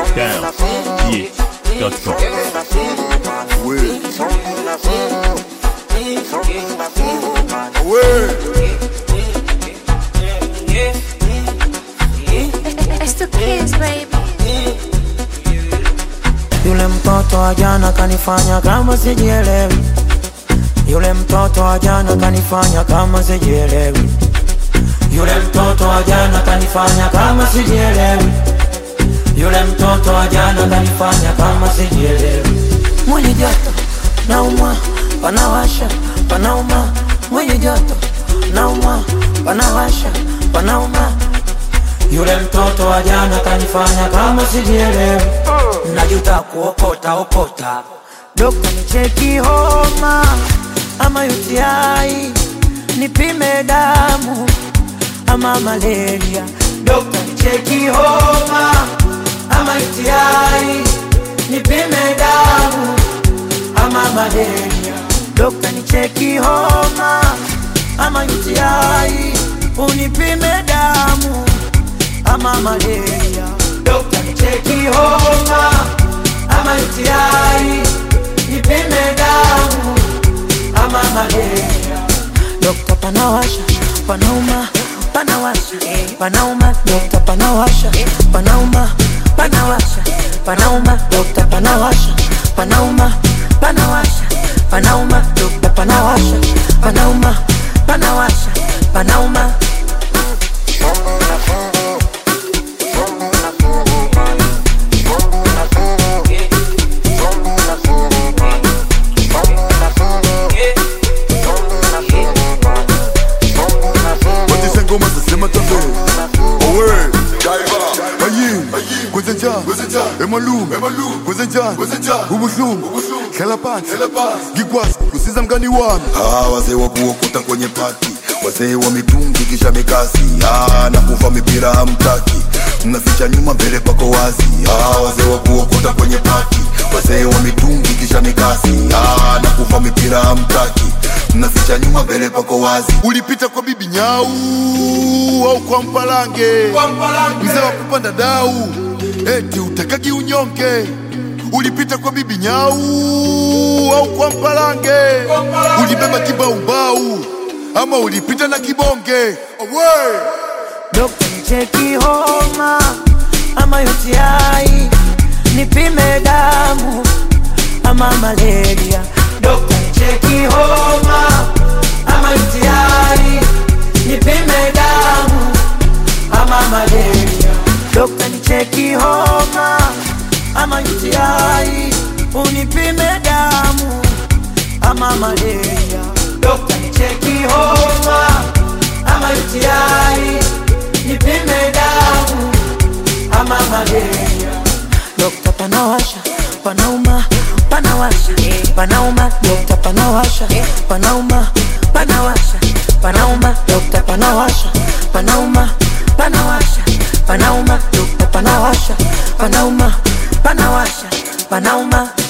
downgh.com. It's the kids, baby. Yule mtoto wa jana kanifanya kama sijielewi. Yule mtoto wa jana kanifanya kama sijielewi. Yule mtoto wa jana kanifanya kama sijielewi. Yule mtoto wa jana kanifanya kama sijielewi. Mwenye joto naumwa, panawasha, panauma. Mwenye joto naumwa, panawasha, panauma. Yule mtoto wa jana kanifanya kama sijielewi. Najuta kuokota okota. Dokta nicheki homa ama UTI, nipime damu ama malaria. Dokta nicheki homa ama UTI, nipime damu ama malaria. Dokta nicheki homa ama UTI, unipime damu ama malaria. Dokta nicheki homa ama UTI, nipime damu ama malaria. Dokta panawasha, panauma, panawasha, panauma. Dokta panawasha, panauma, panawasha, panauma. Dokta panawasha, panauma, panawasha, panauma. Dokta panawasha, panauma, panawasha, panauma. Watisa ngoma zasema tambe Owe Ayin Kwezenja Emalum Kwezenja Ubushum Kelapan Gigwas Kusiza mgani wami Ah, wazee wa kuokota kwenye pati, wazee wa mitungi kisha mikasi. Ah, na kuva mipira hamtaki, mnaficha nyuma, mbele pako wazi. Ah, wazee wa kuokota kwenye pati, wazee wa mitungi kisha mikasi. Ah, na kuva mipira hamtaki, mnaficha nyuma, mbele pako wazi. Ulipita kwa bibi nyau Au kwa mpalange Mzee wa kupanda dau Eti utakaki unyonge Ulipita kwa bibi nyau Au kwa mpalange Ulibeba kibaubau Ama ulipita na kibonge Owe Dokta nicheki homa ama UTI, nipime damu ama malaria. Dokta nicheki homa ama UTI, nipime damu ama malaria. Dokta nicheki homa ama UTI, unipime damu ama malaria. Dokta nicheki homa ama UTI, nipime damu ama malaria. Dokta panawasha, panauma, panawasha, panauma. Dokta panawasha, panauma, panawasha, panauma. Dokta panawasha, panauma, panawasha, panauma. Dokta panawasha, panauma, panawasha, panauma.